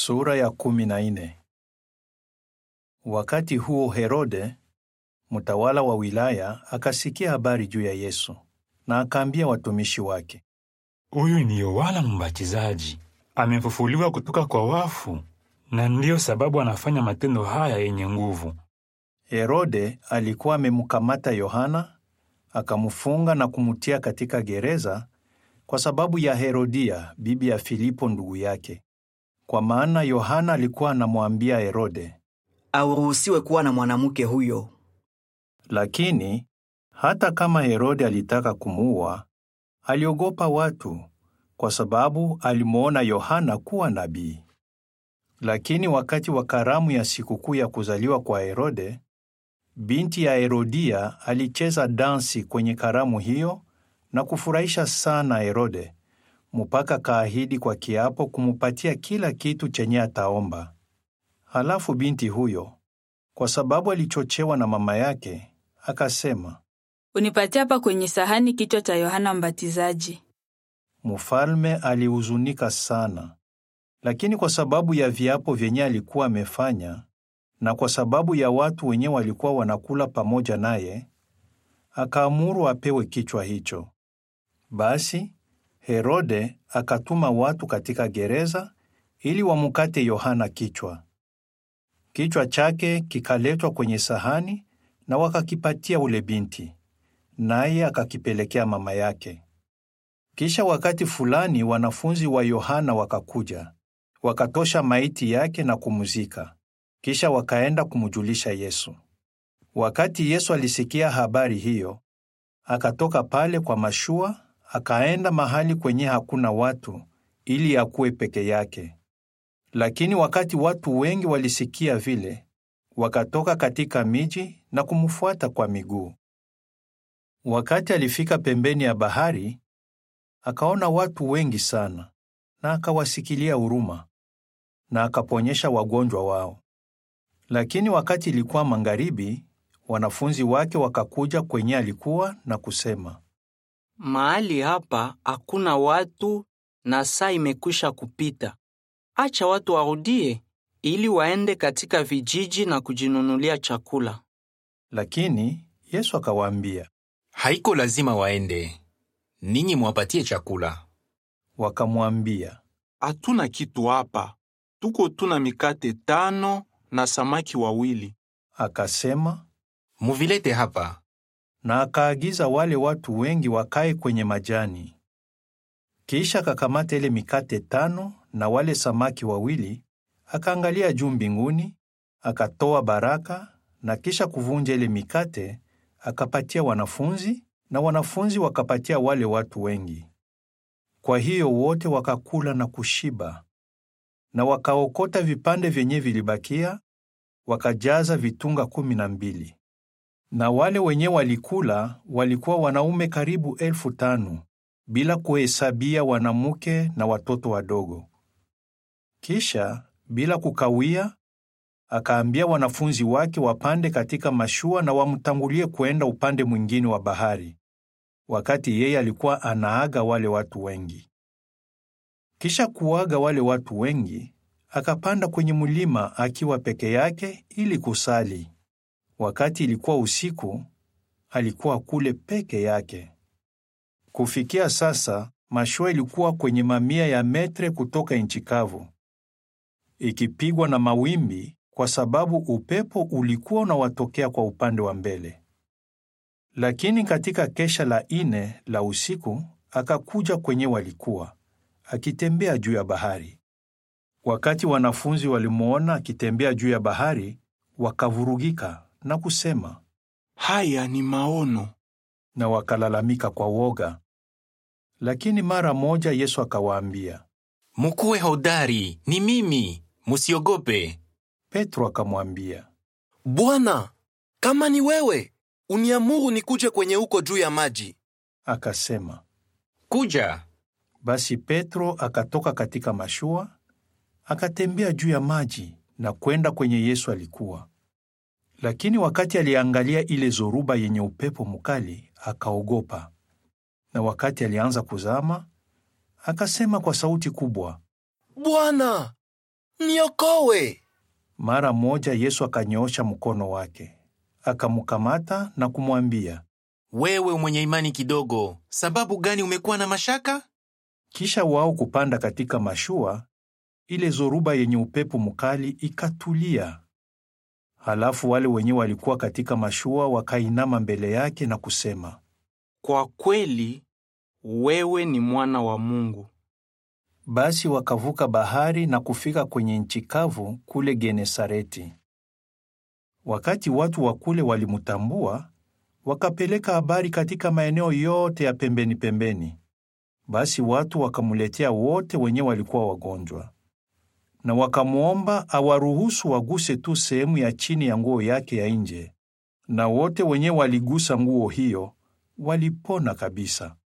Sura ya kumi na nne. Wakati huo Herode, mtawala wa wilaya, akasikia habari juu ya Yesu na akaambia watumishi wake, Huyu ni Yohana Mbatizaji, amefufuliwa kutoka kwa wafu, na ndiyo sababu anafanya matendo haya yenye nguvu. Herode alikuwa amemkamata Yohana, akamfunga na kumtia katika gereza kwa sababu ya Herodia, bibi ya Filipo ndugu yake. Kwa maana Yohana alikuwa anamwambia Herode, auruhusiwe kuwa na mwanamke huyo. Lakini hata kama Herode alitaka kumuua, aliogopa watu kwa sababu alimwona Yohana kuwa nabii. Lakini wakati wa karamu ya sikukuu ya kuzaliwa kwa Herode, binti ya Herodia alicheza dansi kwenye karamu hiyo na kufurahisha sana Herode, mpaka kaahidi kwa kiapo kumupatia kila kitu chenye ataomba. Halafu binti huyo, kwa sababu alichochewa na mama yake, akasema, Unipatie hapa kwenye sahani kichwa cha Yohana Mbatizaji. Mfalme alihuzunika sana, lakini kwa sababu ya viapo vyenye alikuwa amefanya na kwa sababu ya watu wenye walikuwa wanakula pamoja naye, akaamuru apewe kichwa hicho. Basi Herode akatuma watu katika gereza ili wamukate Yohana kichwa. Kichwa chake kikaletwa kwenye sahani na wakakipatia ule binti, naye akakipelekea mama yake. Kisha wakati fulani wanafunzi wa Yohana wakakuja, wakatosha maiti yake na kumuzika. Kisha wakaenda kumjulisha Yesu. Wakati Yesu alisikia habari hiyo, akatoka pale kwa mashua, akaenda mahali kwenye hakuna watu ili akuwe peke yake. Lakini wakati watu wengi walisikia vile, wakatoka katika miji na kumfuata kwa miguu. Wakati alifika pembeni ya bahari, akaona watu wengi sana na akawasikilia huruma na akaponyesha wagonjwa wao. Lakini wakati ilikuwa magharibi, wanafunzi wake wakakuja kwenye alikuwa na kusema, Mahali hapa hakuna watu na saa imekwisha kupita. Acha watu warudie ili waende katika vijiji na kujinunulia chakula. lakini Yesu akawaambia. Haiko lazima waende, ninyi mwapatie chakula. Wakamwambia, Hatuna kitu hapa, tuko tuna mikate tano na samaki wawili. akasema, Muvilete hapa. na akaagiza wale watu wengi wakae kwenye majani. Kisha akakamata ile mikate tano na wale samaki wawili, akaangalia juu mbinguni, akatoa baraka, na kisha kuvunja ile mikate, akapatia wanafunzi, na wanafunzi wakapatia wale watu wengi. Kwa hiyo wote wakakula na kushiba, na wakaokota vipande vyenye vilibakia, wakajaza vitunga kumi na mbili. Na wale wenye walikula walikuwa wanaume karibu elfu tano bila kuhesabia wanamke na watoto wadogo. Kisha bila kukawia, akaambia wanafunzi wake wapande katika mashua na wamtangulie kwenda upande mwingine wa bahari, wakati yeye alikuwa anaaga wale watu wengi. Kisha kuaga wale watu wengi, akapanda kwenye mlima akiwa peke yake ili kusali. Wakati ilikuwa usiku, alikuwa kule peke yake. Kufikia sasa, mashua ilikuwa kwenye mamia ya metre kutoka nchi kavu, ikipigwa na mawimbi kwa sababu upepo ulikuwa unawatokea kwa upande wa mbele. Lakini katika kesha la ine la usiku, akakuja kwenye walikuwa, akitembea juu ya bahari. Wakati wanafunzi walimwona akitembea juu ya bahari, wakavurugika na kusema, Haya ni maono. na wakalalamika kwa woga. Lakini mara moja Yesu akawaambia. Mukuwe hodari, ni mimi, musiogope. Petro akamwambia, Bwana, kama ni wewe, uniamuru nikuje kwenye uko juu ya maji. akasema. Kuja. Basi Petro akatoka katika mashua, akatembea juu ya maji na kwenda kwenye Yesu alikuwa. Lakini wakati aliangalia ile zoruba yenye upepo mkali, akaogopa. Na wakati alianza kuzama, akasema kwa sauti kubwa, Bwana, niokowe. Mara moja Yesu akanyoosha mkono wake, akamkamata na kumwambia. Wewe mwenye imani kidogo, sababu gani umekuwa na mashaka? Kisha wao kupanda katika mashua, ile zoruba yenye upepo mkali ikatulia. Halafu wale wenye walikuwa katika mashua wakainama mbele yake na kusema, Kwa kweli wewe ni mwana wa Mungu. Basi wakavuka bahari na kufika kwenye nchi kavu kule Genesareti. Wakati watu wa kule walimtambua, wakapeleka habari katika maeneo yote ya pembeni pembeni. Basi watu wakamletea wote wenye walikuwa wagonjwa, na wakamwomba awaruhusu waguse tu sehemu ya chini ya nguo yake ya nje, na wote wenye waligusa nguo hiyo walipona kabisa.